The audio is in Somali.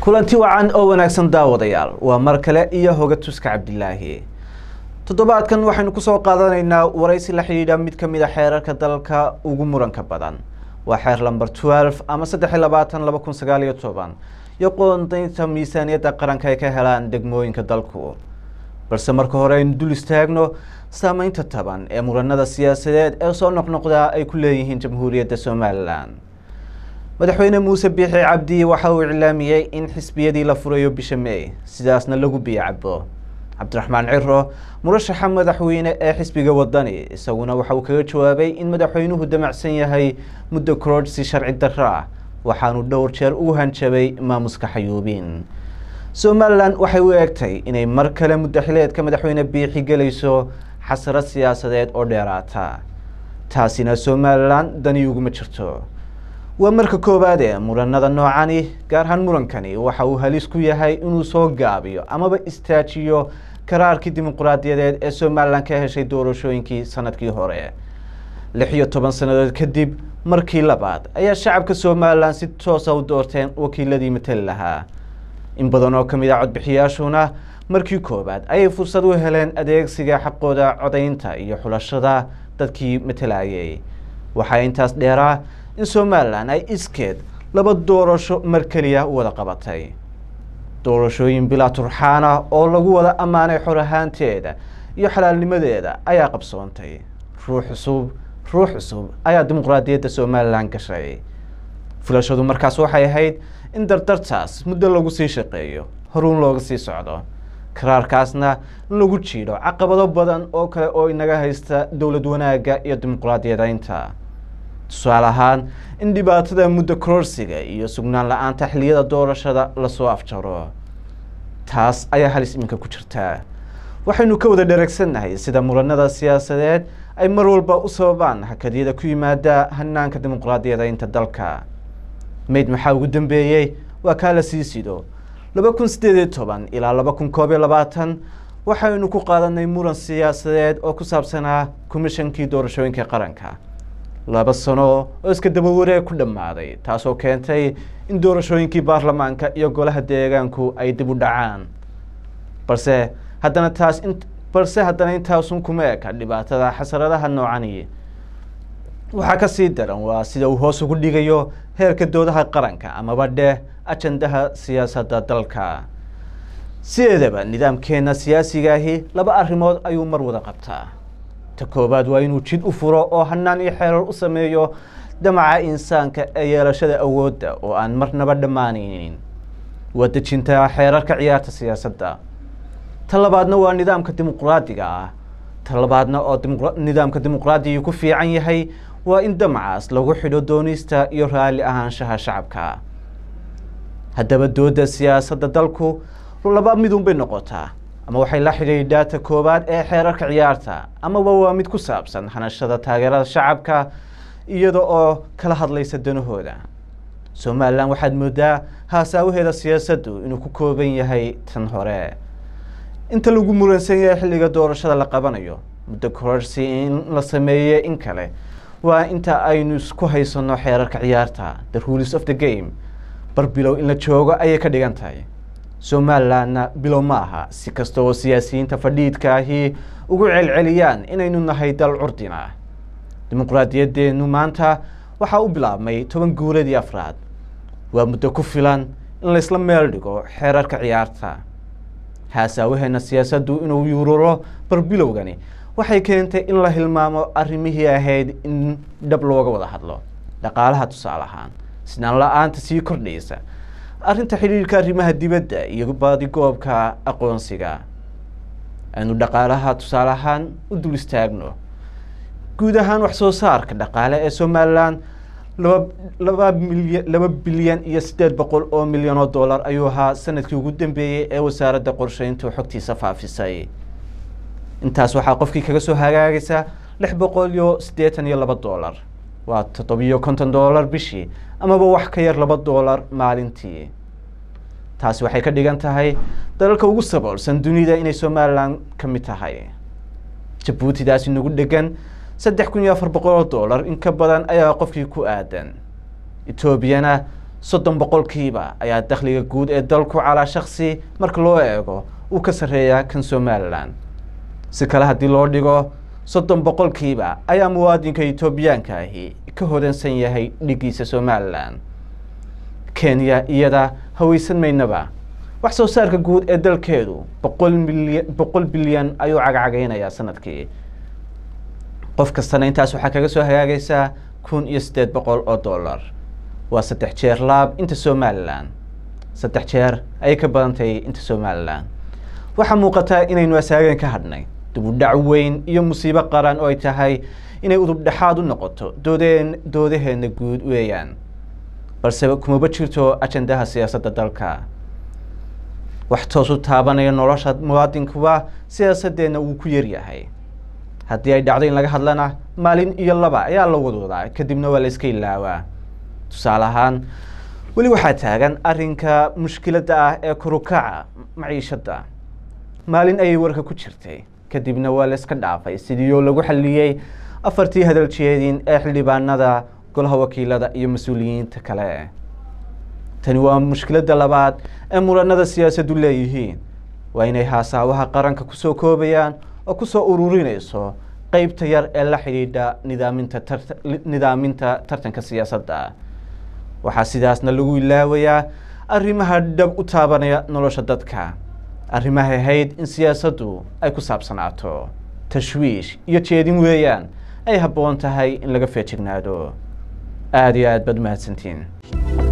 kulanti wacan oo wanaagsan daawadayaal waa mar kale iyo hoga tuska cabdilaahi toddobaadkan waxaynu kusoo qaadanaynaa waraysi la xidhiidha mid ka mid a xeerarka dalka ugu muranka badan waa xeer lamber twelve ama saddex iyo labaatan laba kun sagaal iyo toban iyo qoondaynta miisaaniyadda qaranka ay ka helaan degmooyinka dalku balse marka hore aynu dul istaagno saameynta taban ee muranada siyaasadeed ee soo noqnoqdaa ay ku leeyihiin jamhuuriyadda somalilan madaxweyne muuse biixi cabdi waxa uu iclaamiyey in xisbiyadii la furayo bisha may sidaasna lagu biyo cabo cabdiraxmaan ciro murashaxa madaxweyne ee xisbiga wadani isaguna waxa uu kaga jawaabay in madaxweynuhu damacsan yahay muddo kororhsi sharci darro ah waxaanu dhowr jeer ugu hanjabay maamuska xayuubiin somalilan waxay u eegtay inay mar kale muddaxileedka madaxweyne biixi gelayso xasarad siyaasadeed oo dheeraata taasina somalilan dani uguma jirto waa marka koowaad ee muranada noocani gaar ahaan murankani waxa uu halis ku yahay inuu soo gaabiyo amaba istaajiyo karaarkii dimuquraadiyadeed ee somalilan ka heshay doorashooyinkii sanadkii hore lix iyo toban sannadood kadib markii labaad ayaa shacabka somalilan si toosa u doorteen wakiiladii matali lahaa in badan oo kamid a codbixiyaashuna markii koowaad ayay fursad u heleen adeegsiga xaqooda codaynta iyo xulashada dadkii matalayay waxaa intaas dheeraa in somalilan ay iskeed laba doorasho mar keliya u wada qabatay doorashooyin bilaa turxaana oo lagu wada ammaanay xor ahaanteeda iyo xalaalnimadeeda ayaa qabsoontay ruux cusub ruux cusub ayaa dimuqraadiyadda somalilan gashay fulashadu markaas waxay ahayd in dardartaas muddo lagu sii shaqeeyo horuun looga sii socdo karaarkaasna in lagu jiidho caqabado badan oo kale oo inaga haysta dowlad wanaagga iyo dimuqraadiyadeynta tusaale ahaan in dhibaatada muddo kororsiga iyo sugnaan la-aanta xiliyada doorashada lasoo afjaro taas ayaa halis iminka ku jirtaa waxaynu ka wada dheregsannahay sida muranada siyaasadeed ay mar walba u sababaan hakadyada ku yimaada hanaanka dimuqraadiyadeynta dalka mayd maxaa ugu dambeeyey waa kaa la sii sido laba kun siddeed iyo toban ilaa laba kun koob iyo labaatan waxaynu ku qaadanay muran siyaasadeed oo ku saabsanaa komishankii doorashooyinka qaranka laba sano oo iska dabawareeg ku dhammaaday taasoo keentay in doorashooyinkii baarlamaanka iyo golaha deegaanku ay dib u dhacaan balse haddana taas in balse haddana intaasun kuma eka dhibaatada xasaradaha noocani waxaa ka sii daran waa sida uu hoos ugu dhigayo heerka doodaha qaranka amaba dheh ajandaha siyaasadda dalka sideedaba nidaamkeena siyaasigaahi laba arrimood ayuu mar wada qabtaa ta koowaad waa inuu jid u furo oo hanaan iyo xeerar u sameeyo damaca insaanka ee yeelashada awoodda oo aan marnaba dhammaanaynin waa dejinta xeerarka ciyaarta siyaasadda ta labaadna waa nidaamka dimuqraadiga ah ta labaadna oo nidaamka dimuqraadiga ku fiican yahay waa in damacaas lagu xidho doonista iyo raalli ahaanshaha shacabka haddaba dooda siyaasadda dalku laba midun bay noqotaa ama waxay la xidhiidhaa ta koowaad ee xeerarka ciyaarta amaba waa mid ku saabsan hanashada taageerada shacabka iyada oo kala hadlaysa danahooda somalilan waxaad moodaa haasaawaheeda siyaasaddu inuu ku kooban yahay tan hore inta lagu muransan yahay xilliga doorashada la qabanayo muddo kororsi in la sameeye in kale waa inta aynu isku haysano xeerarka ciyaarta the rules of the game bar bilow in la joogo ayay ka dhigan tahay somalilanna bilow ma aha si kasta oo siyaasiyiinta fadhiidka ahi ugu celceliyaan inaynu nahay dal curdina dimuqraadiyadeenu maanta waxaa u bilaabmay toban guuladii afraad waa muddo ku filan in laysla meel dhigo xeerarka ciyaarta haasaawaheena siyaasaddu inuu yuururo barbilowgani waxay keentay in la hilmaamo arrimihii ahayd in dhab looga wada hadlo dhaqaalaha tusaale ahaan sinaan la-aanta sii kordhaysa arrinta xidhiirka arrimaha dibadda iyo baadigoobka aqoonsiga aynu dhaqaalaha tusaale ahaan u dul istaagno guud ahaan wax soo saarka dhaqaale ee somalilan laba laba milyan laba bilyan iyo siddeed boqol oo milyan oo dollar ayuu ahaa sanadkii ugu dambeeyey ee wasaaradda qorsheyntu xogtiisa faafisay intaas waxaa qofkii kaga soo hagaagaysa lix boqol iyo siddeetan iyo laba dollar waa toddobiyo konton dollar bishii amaba wax ka yar laba dollar maalintii taasi waxay ka dhigan tahay dalalka ugu saboolsan dunida inay somalilan ka mid tahay jabuutidaasi nagu dhegan saddex kun iyo afar boqol oo dollar in ka badan ayaa qofkii ku aadan etoobiyana soddon boqolkiiba ayaa dakhliga guud ee dalku calaa shaksi marka loo eego uu ka sarreeyaa kan somalilan si kale haddii loo dhigo soddon boqolkiiba ayaa muwaadinka etoobiyaanka ahi ka hodansan yahay dhigiisa somalilan kenya iyada haweysan maynaba wax soo saarka guud ee dalkeedu boqol milyan boqol bilyan ayuu cagcagaynayaa sanadkii qof kastana intaas waxaa kaga soo hagaagaysaa kun iyo siddeed boqol oo dollar waa saddex jeer laab inta somalilan saddex jeer ayay ka badantahay inta somalilan waxaa muuqataa inaynu asaageen ka hadhnay dibudhac weyn iyo musiibo qaran oo ay tahay inay udubdhexaad u noqoto doodeen doodaheena guud weeyaan balse kumaba jirto ajandaha siyaasadda dalka wax toos u taabanaya nolosha muwaadinkuba siyaasadeenna wuu ku yaryahay haddii ay dhacdo in laga hadlana maalin iyo laba ayaa la wadwadaa kadibna waa la iska ilaawaa tusaale ahaan weli waxaa taagan arrinka mushkiladda ah ee korukaca maciishadda maalin ayay warka ku jirtay kadibna waa la iska dhaafay sidiioo lagu xalliyey afartii hadaljeedin ee xildhibaanada golaha wakiilada iyo mas-uuliyiinta kale tani waa mushkiladda labaad ee muranada siyaasaddu leeyihiin waa inay haasaawaha qaranka kusoo koobayaan oo kusoo ururinayso qeybta yar ee la xidhiidha nidaaminta tar nidaaminta tartanka siyaasadda waxaa sidaasna lagu ilaawayaa arrimaha dhab u taabanaya nolosha dadka arrimahay ahayd in siyaasaddu ay ku saabsanaato tashwiish iyo jeedin weeyaan ay habboon tahay in laga feejignaado aada iyo aad baad mahadsantiin